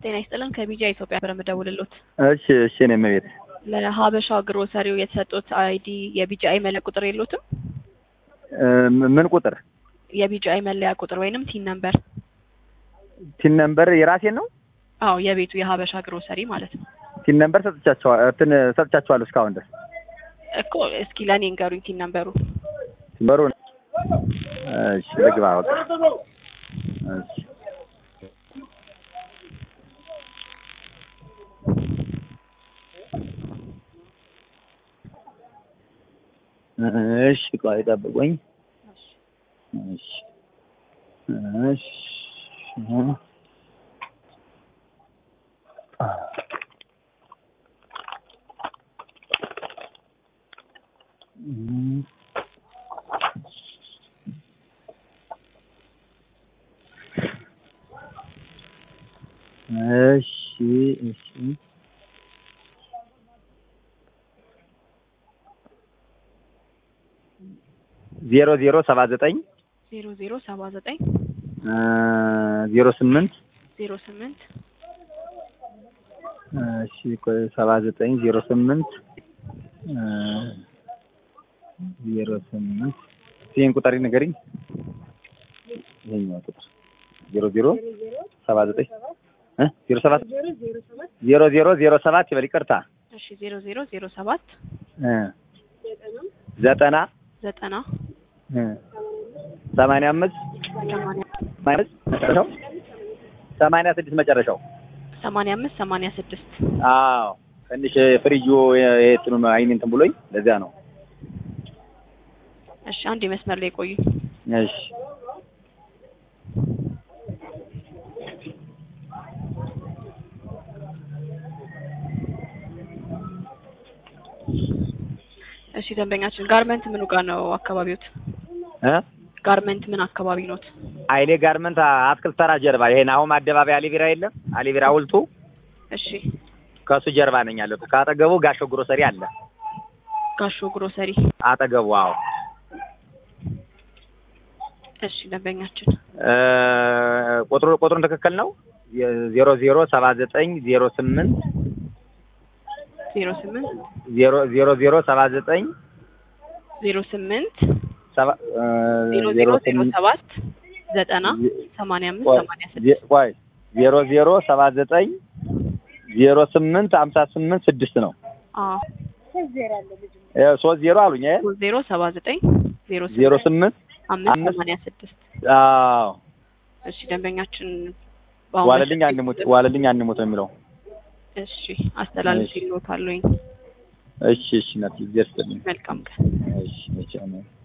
ጤና ይስጥልን ከቢጃ ኢትዮጵያ ብር የምደውልሎት እሺ እሺ እኔም ቤት ለሀበሻ ግሮሰሪው የተሰጡት አይዲ የቢጂአይ መለያ ቁጥር የሎትም? ምን ቁጥር የቢጂአይ መለያ ቁጥር ወይንም ቲን ነምበር? ቲን ነምበር የራሴን ነው። አዎ የቤቱ የሀበሻ ግሮሰሪ ማለት ነው ቲን ነምበር ሰጥቻቸዋል እንትን ሰጥቻቸዋለሁ እስካሁን ድረስ እኮ። እስኪ ለእኔ ንገሩኝ ቲን ነምበሩ። በሩ እሺ ልግባ በቃ እሺ እሺ ቆይ ጠብቆኝ። እሺ እሺ እሺ እሺ ዜሮ ዜሮ ሰባ ዘጠኝ ዜሮ ዜሮ ሰባ ዘጠኝ ዜሮ ስምንት ዜሮ ስምንት እሺ ቆይ ሰባ ዘጠኝ ዜሮ ስምንት ዜሮ ስምንት ይህን ቁጥር ንገሪኝ። ይሄኛው ቁጥር ዜሮ ዜሮ ሰባ ዘጠኝ ዜሮ ሰባት ዜሮ ዜሮ ዜሮ ሰባት ይበል ይቅርታ። እሺ ዜሮ ዜሮ ዜሮ ሰባት ዘጠና ዘጠና ሰማንያ አምስት ሰማንያ መጨረሻው ሰማንያ ስድስት መጨረሻው። ሰማንያ አምስት ሰማንያ ስድስት አዎ ትንሽ ፍሪጁ የትኑ አይኔ እንትን ብሎኝ ለዚያ ነው። እሺ አንድ መስመር ላይ ቆዩ። እሺ እሺ ደንበኛችን ጋርመንት ምኑ ጋር ነው አካባቢዎት? እ ጋርመንት ምን አካባቢ ኖት? አይሌ ጋርመንት አትክልት ተራ ጀርባ ይሄን አሁን አደባባይ አሊቢራ የለም አሊቢራ ውልቱ እሺ ከሱ ጀርባ ነኝ ያለሁት። ከአጠገቡ ጋሾ ግሮሰሪ አለ ጋሾ ግሮሰሪ። አጠገቡ። አዎ እሺ ደንበኛችን እ ቁጥሩ ቁጥሩን ትክክል ነው። ዜሮ ዜሮ ሰባ ዘጠኝ ዜሮ ስምንት ዜሮ ስምንት ዜሮ ዜሮ ዜሮ ሰባ ዘጠኝ ዜሮ ስምንት ሰባ ዜሮ ዜሮ ዜሮ ሰባት ዘጠና ሰማንያ አምስት ሰማንያ ስድስት ቆይ ዜሮ ዜሮ ሰባ ዘጠኝ ዜሮ ስምንት ሀምሳ ስምንት ስድስት ነው። አዎ ሶስት ዜሮ አሉኝ። ሶስት ዜሮ ሰባ ዘጠኝ ዜሮ ዜሮ ስምንት ስምንት አምስት አምስት ሰማንያ ስድስት አዎ እሺ ደንበኛችን ዋለልኝ አንሙት ዋለልኝ አንሙት ነው የሚለው። እሺ አስተላልፍ ይሎታለኝ። እሺ እሺ ናት ይደርስልኝ። መልካም ቀን። እሺ እሺ አሜን።